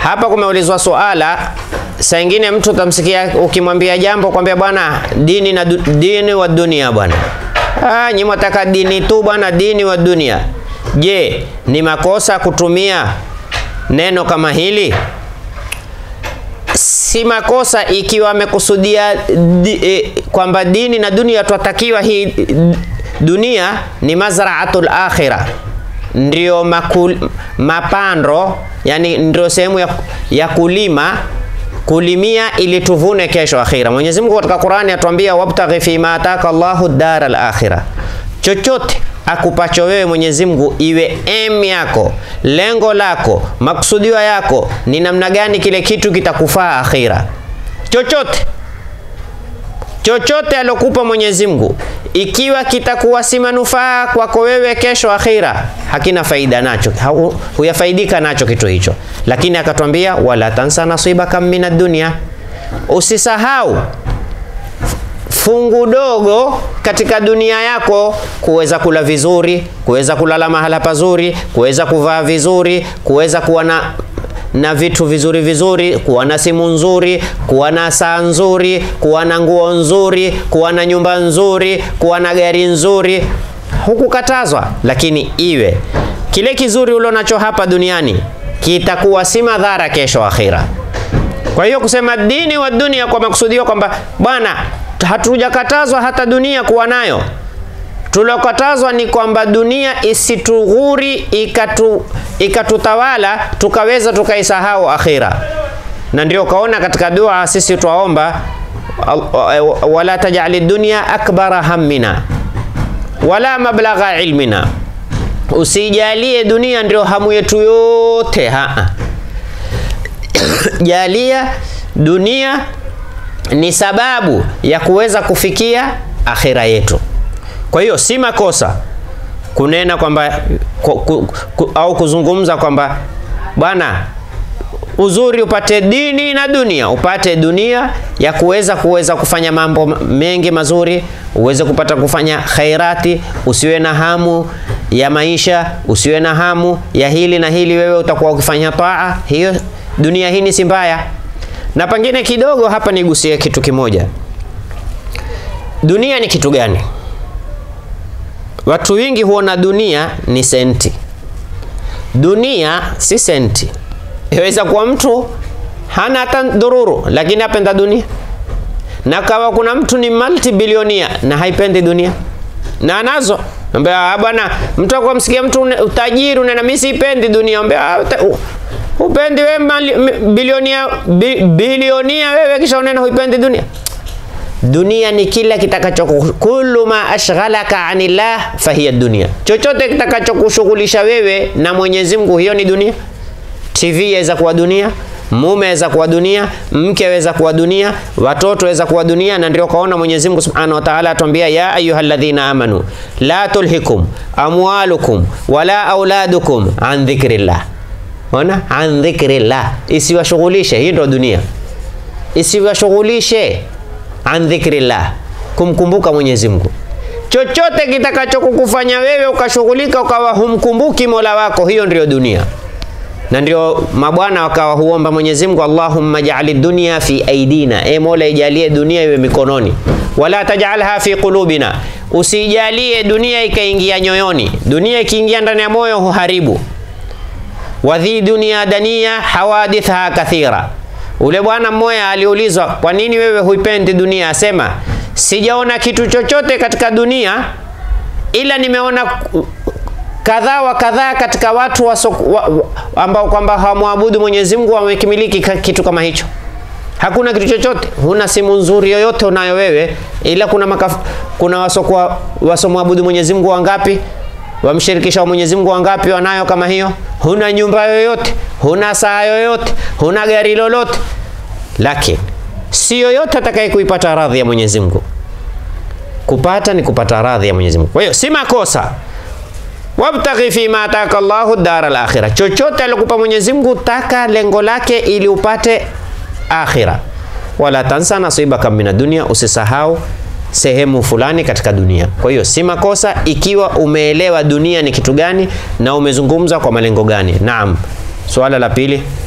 hapa kumeulizwa suala saa ingine mtu utamsikia ukimwambia jambo kwambia bwana dini na du, dini wa dunia bwana ah, nyi mwataka dini tu bwana dini wa dunia je ni makosa kutumia neno kama hili si makosa ikiwa amekusudia di, e, kwamba dini na dunia twatakiwa hii dunia ni mazraatul akhira ndio makul, mapando yani ndio sehemu ya, ya kulima kulimia ili tuvune kesho akhira. Mwenyezi Mungu katika Qur'ani atuambia wabtaghi fima ataka Allahu dara al-akhira, chochote akupacho wewe Mwenyezi Mungu iwe em yako, lengo lako, maksudio yako ni namna gani kile kitu kitakufaa akhira. Chochote chochote alokupa Mwenyezi Mungu ikiwa kitakuwa si manufaa kwako wewe kesho akhira, hakina faida nacho, hu, huyafaidika nacho kitu hicho. Lakini akatwambia wala tansa nasibaka minad dunya, usisahau fungu dogo katika dunia yako, kuweza kula vizuri, kuweza kulala mahala pazuri, kuweza kuvaa vizuri, kuweza kuwa na na vitu vizuri vizuri, kuwa na simu nzuri, kuwa na saa nzuri, kuwa na nguo nzuri, kuwa na nyumba nzuri, kuwa na gari nzuri, hukukatazwa, lakini iwe kile kizuri ulionacho hapa duniani kitakuwa si madhara kesho akhira. Kwa hiyo kusema dini wa dunia kwa makusudio kwamba bwana, hatujakatazwa hata dunia kuwa nayo tulokatazwa ni kwamba dunia isitughuri ikatu, ikatutawala tukaweza tukaisahau akhira. Na ndio kaona katika dua sisi twaomba wala tajali dunya akbara hammina wala mablagha ilmina, usijalie dunia ndio hamu yetu yote. Haa, jalia dunia ni sababu ya kuweza kufikia akhira yetu. Kwa hiyo si makosa kunena kwamba ku, ku, ku, au kuzungumza kwamba bwana, uzuri upate dini na dunia, upate dunia ya kuweza kuweza kufanya mambo mengi mazuri, uweze kupata kufanya khairati, usiwe na hamu ya maisha, usiwe na hamu ya hili na hili, wewe utakuwa ukifanya taa. Hiyo dunia hii ni si mbaya. Na pengine kidogo hapa nigusie kitu kimoja. Dunia ni kitu gani? Watu wengi huona dunia ni senti. Dunia si senti. Yaweza kuwa mtu hana hata dhururu, lakini apenda dunia, na kawa kuna mtu ni multibilionia na haipendi dunia na anazo ambia bwana, mtu akamsikia mtu utajiri unena mimi sipendi dunia, ambia upendi wewe bilionia bi, bilionia wewe, kisha unena huipendi dunia. Dunia ni kila kitakacho kullu ma ashghalaka anillah fahiya dunia, chochote kitakachokushughulisha wewe na Mwenyezi Mungu, hiyo ni dunia. TV yaweza kuwa dunia, mume aweza kuwa dunia, mke aweza kuwa dunia, watoto aweza kuwa dunia. Na ndio kaona Mwenyezi Mungu Subhanahu wa Ta'ala atuambia, ya ayyuhalladhina amanu la tulhikum amwalukum wala auladukum an dhikrillah. Ona, an dhikrillah, isiwashughulishe. Hii ndio dunia, isiwashughulishe an dhikrillah, kumkumbuka Mwenyezi Mungu. Chochote kitakachokukufanya wewe ukashughulika ukawa humkumbuki Mola wako, hiyo ndiyo dunia. Na ndio mabwana wakawa huomba Mwenyezi Mungu, Allahumma ja'ali dunya fi aidina, e Mola, ijalie dunia iwe mikononi, wala tajalha fi qulubina, usijalie dunia ikaingia nyoyoni. Dunia ikiingia ndani ya moyo huharibu. Wadhi dunia dania hawaditha kathira Ule bwana mmoja aliulizwa, kwa nini wewe huipendi dunia? Asema, sijaona kitu chochote katika dunia ila nimeona kadhaa wa kadhaa katika watu wa, wa, ambao kwamba hawamwabudu Mwenyezi Mungu wamekimiliki kitu kama hicho. Hakuna kitu chochote, huna simu nzuri yoyote unayo wewe, ila kuna makaf, kuna wasokuwa wasomwabudu Mwenyezi Mungu wangapi? Wamshirikisha wa Mwenyezi Mungu wangapi wanayo kama hiyo? Huna nyumba yoyote, huna saa yoyote, huna gari lolote, lakini si yoyote atakaye kuipata radhi ya Mwenyezi Mungu. Kupata ni kupata radhi ya Mwenyezi Mungu. Kwa hiyo si makosa wabtaghi fi ma ataka Allahu dara al-akhira, chochote alikupa Mwenyezi Mungu taka lengo lake ili upate akhira. Wala tansa nasibaka mina dunia, usisahau sehemu fulani katika dunia. Kwa hiyo si makosa ikiwa umeelewa dunia ni kitu gani na umezungumza kwa malengo gani. Naam, swala la pili.